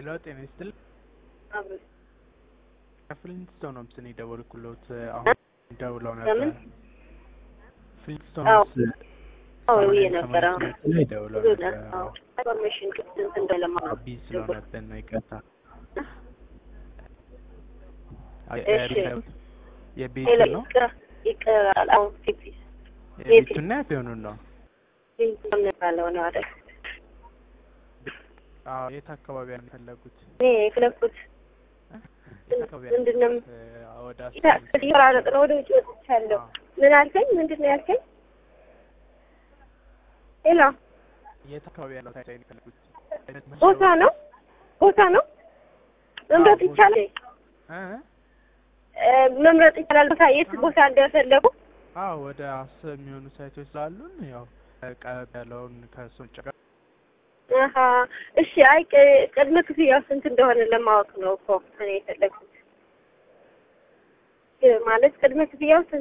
ሄሎ ጤና ይስጥልኝ። ከፍሊንትስቶንስ ነው የደወልኩሎት። አሁን ደውለው ነበር። ለምን? ፍሊንትስቶንስ አዎ ሰማንያ የነበረ ሰማንያ ስምንት ላይ ደውለው ብዙ ነበር። ነው ኢንፎርሜሽን ክፍት እንትን እንደለማ አቢ ስለሆነብን ነው ይቅርታ። እሺ። የቤቱ ሄሎ ነው ይቅራ ይቅራል። አሁን ፊፊስ የቤቱና የፊዮኑን ነው። ባለው ነው አይደል? አዎ የት አካባቢ ነው የፈለጉት? እኔ የፈለኩት የት አካባቢ ምንድን ነው ያሉት? ወደ አስራ ይቆራረጥ ነው። ወደ ውጭ ወጥቻለሁ። ምን አልከኝ? ምንድን ነው ያልከኝ? ሄሎ የት አካባቢ ያለው ሳይት ላይ ነው የፈለጉት? ቦታ ነው ቦታ ነው መምረጥ አዎ፣ ይቻላል። እ? እ፣ መምረጥ ይቻላል። ቦታ የት ቦታ እንደፈለጉ አዎ ወደ አስር የሚሆኑ ሳይቶች ስላሉን ያው ቀረብ ያለውን ከእሱ ውጭ ጋር አሀ እሺ። አይ ቅ- ቅድመ ክፍያው ስንት እንደሆነ ለማወቅ ነው እኮ እኔ የፈለግኩት። እ፣ ማለት ቅድመ ክፍያው ስንት